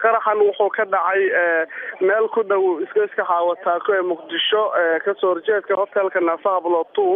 qaraxan wuxuu ka dhacay meel ku dhow iska xaawataako ee muqdisho kasoo horjeedka hotelka nafahablo two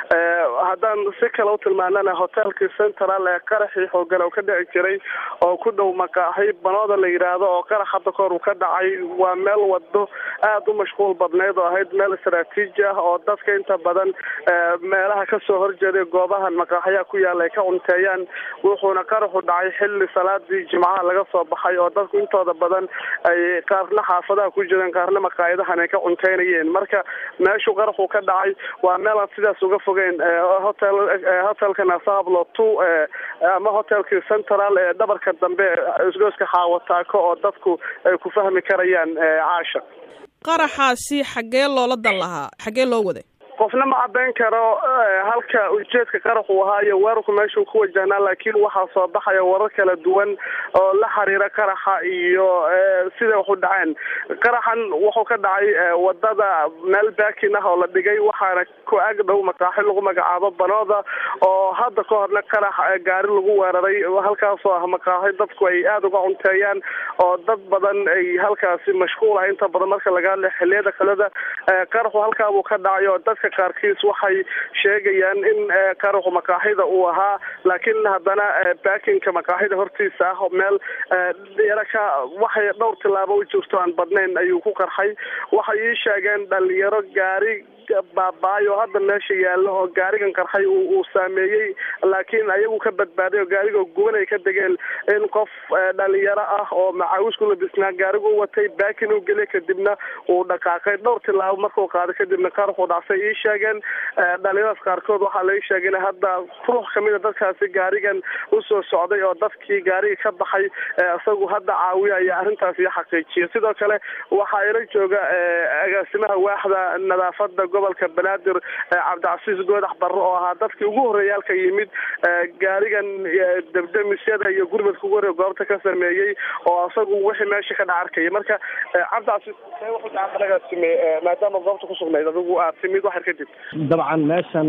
haddaan si kale u tilmaanana hotelkii central ee qaraxii xoogan oo ka dhici jiray oo ku dhow maqaaxi banooda la yidhaahdo oo qarax hadda kahor uu ka dhacay waa meel wado aada u mashquul badneyd oo ahayd meel istraatiiji ah oo dadka inta badan meelaha kasoo horjeeday goobahan maqaaxyaha ku yaala ay ka cunteeyaan wuxuuna qaraxu dhacay xilli salaadii jimcaha laga soo baxay oo dadku intooda badan ay qaarna xaafadaha ku jireen qaarna maqaayadahan ay ka cunteynayeen marka meeshuu qaraxu ka dhacay waa meel aan sidaas uga fogeyn hotel hotelka nasahablo two ama hotelkii central ee dhabarka dambe isgooska xaawataako oo dadku ay ku fahmi karayaan caasha qaraxaasi xaggee loola dan lahaa xaggee loo waday qofna ma caddayn karo halka ujeedka qarax uu ahaa iyo weerarku meeshuu ku wajahnaa laakiin waxaa soo baxaya warar kala duwan oo la xiriira qaraxa iyo siday wax u dhaceen qaraxan wuxuu ka dhacay wadada meel baakin ah oo la dhigay waxaana ku ag dhow maqaaxi lagu magacaabo banooda oo hadda ka horna qarax gaari lagu weeraray halkaasoo ah maqaaxi dadku ay aada uga cunteeyaan oo dad badan ay halkaasi mashquul ah inta badan marka laga hadla xiliyada kaleda qaraxu halkaabuu ka dhacay oo dadka qaarkiis waxay sheegayaan in qaraxu maqaaxida uu ahaa laakiin haddana baakinka maqaaxida hortiisa ah meel yaraka waxay dhowr tilaabo u jirto aan badnayn ayuu ku qarxay waxay ii sheegeen dhalinyaro gaari baaba-ay oo hadda meesha yaallo oo gaarigan qarxay uu saameeyey laakiin ayagu ka badbaaday oo gaariga guban ay ka degeen in qof dhalinyaro ah oo macaawis ku labisnaa gaarigu u watay baakin u gelay kadibna uu dhaqaaqay dhowr tilaabo markuu qaaday kadibna qaraxuu dhacsay ii sheegeen dhalinyaradaas qaarkood waxaa lai sheegay in hadda ruux kamida dadkaasi gaarigan usoo socday oo dadkii gaariga ka baxay isagu hadda caawiyaya arrintaas iyo xaqiijiya sidoo kale waxaa ila jooga agaasimaha waaxda nadaafada gobolka banaadir cabdicasiis goodax barre oo ahaa dadkii ugu horreeya halka yimid gaarigan debdemisyada iyo gurmadka ugu horreya goobta ka sameeyey oo isagu wixii meesha ka dha arkaya marka cabdicasiis see wuxuu gacantanagaasime maadaama goobta kusugnayd adigu aad timid waxar kadib dabcan meeshan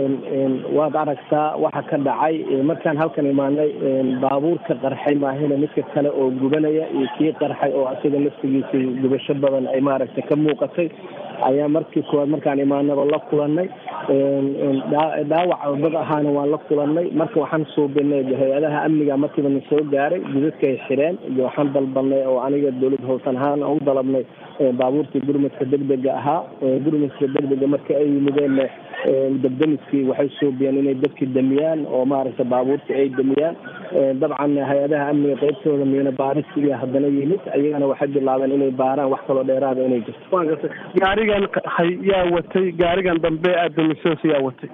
waad aragtaa waxa ka dhacay markaan halkan imaanay baabuurka qarxay maahina midka kale oo gubanaya iyo kii qarxay oo asiga laftigiisa gubasho badan ay maaragtay ka muuqatay ayaa markii koowaad markaan imaanaba la kulanay dhaawac dad ahaana waan la kulanay marka waxaan suubinay hay-adaha amniga markiiba na soo gaaray gudadkay xireen iyo waxaan dalbanay oo aniga dowlad howsan ahaan u dalabnay baabuurtii gurmadka degdega ahaa gurmadka degdega marka ay yimideen debdemiskii waxay suubiyeen inay dadki damiyaan oo maaragtay baabuurtii ay damiyaan dabcan hay-adaha amniga qeybtooda miina baaristiiya haddana yimid ayagana waxay bilaabeen inay baaraan wax kaloo dheeraada inay jirto gaarigan qarxay yaa watay gaarigan dambe aadamisos yaa watay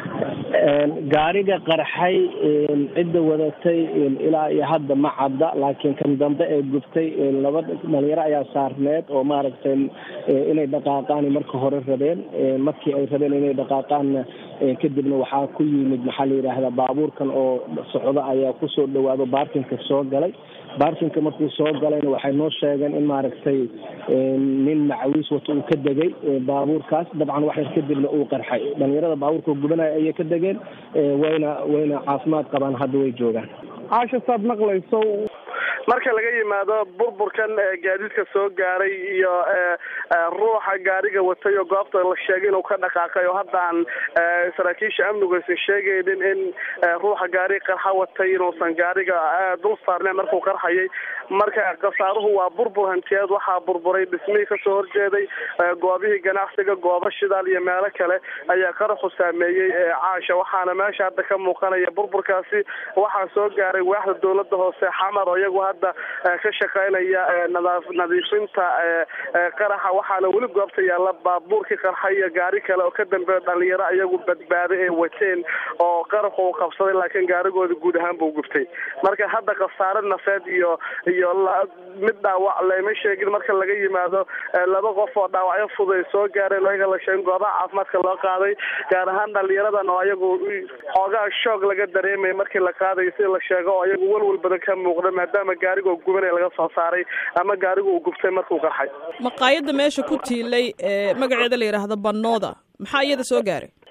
gaariga qarxay cidda wadatay ilaa iyo hadda ma cadda laakiin kan dambe ee gubtay laba dhalinyaro ayaa saarneed oo maaragtay inay dhaqaaqaan marka hore rabeen markii ay rabeen inay dhaqaaqaanna kadibna waxaa ku yimid maxaa la yidhaahdaa baabuurkan oo socdo ayaa kusoo dhawaado baarkinka soo galay baarkinka markuu soo galayna waxay noo sheegeen in maaragtay nin macawiis wato uu ka degay baabuurkaas dabcan waxyar kadibna uu qarxay dhalinyarada baabuurka gubanaya ayay ka degeen wayna wayna caafimaad qabaan hadda way joogaan caasha saad maqlayso marka laga yimaado burburkan gaadiidka soo gaaray iyo ruuxa gaariga watay oo goobta la sheegay inuu ka dhaqaaqay oo hadda aan saraakiisha amnigu aysan sheegaynin in ruuxa gaariga qarxa watay inuusan gaariga dul saarneen markuu qarxayay marka khasaaruhu waa burbur hantiyeed waxaa burburay dhismihii kasoo horjeeday goobihii ganacsiga goobo shidaal iyo meelo kale ayaa qaraxu saameeyey caasha waxaana meesha hadda ka muuqanaya burburkaasi waxaa soo gaaray waaxda dowlada hoose xamar oo iyagu hadda ka shaqeynaya nadiifinta qaraxa waxaana weli goobta yaalla baabuurkii qarxa iyo gaari kale oo ka dambeeya dhalinyaro iyagu badbaaday ay wateen oo qaraxu uu qabsaday laakiin gaarigooda guud ahaan buu gubtay marka hadda khasaare nafeed iyo iyo mid dhaawac lama sheegin marka laga yimaado laba qof oo dhaawacyo fud ay soo gaareen oo iyaga la sheegin goobaha caafimaadka loo qaaday gaar ahaan dhalinyaradan oo iyagu xoogaa shoog laga dareemaya markii la qaadayo sida la sheego oo iyagu welwel badan ka muuqda maadaama gaarigoo gubanaya laga soo saaray ama gaarigu uu gubtay markuu qarxay maqaayadda meesha ku tiilay ee magaceeda la yidhaahdo banooda maxaa iyada soo gaaray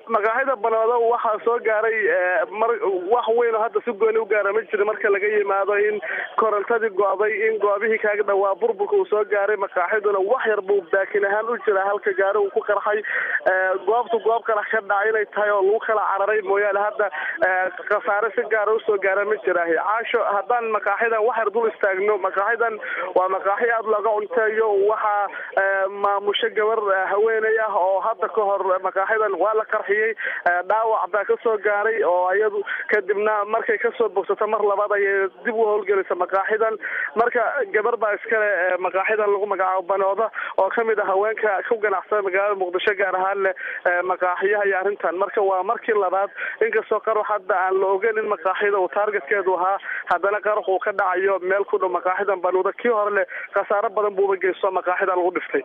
maqaaxida banooda waxaa soo gaaray mar wax weyn oo hadda si gooni u gaara ma jira marka laga yimaado in korontadii go'day in goobihii kaaga dhawaa burburka uu soo gaaray maqaaxiduna wax yar buu baakin ahaan u jira halka gaari uu ku qarxay goobtu goob kale ka dhacay inay tahay oo lagu kala cararay mooyaane hadda khasaare si gaara usoo gaara ma jiraahi caasho haddaan maqaaxidan wax yar dul istaagno maqaaxidan waa maqaaxi aada looga cunteeyo waxaa maamusho gabar haweeney ah oo hadda ka hor maqaaxidan waa la qarxiyey dhaawac baa kasoo gaaray oo iyadu kadibna markay kasoo bogsato mar labaad ayay dib u howlgelisa maqaaxidan marka gabar baa iskale maqaaxidan lagu magacaabo banooda oo kamid ah haweenka ku ganacsada magaalada muqdisho gaar ahaan leh maqaaxiyaha iyo arrintan marka waa markii labaad inkastoo qarux hadda aan la ogeyn in maqaaxida uu taargetkeedu ahaa haddana qarux uu ka dhacayo meel ku dhow maqaaxidan banooda kii hore leh khasaaro badan buuba geysto maqaaxida lagu dhiftay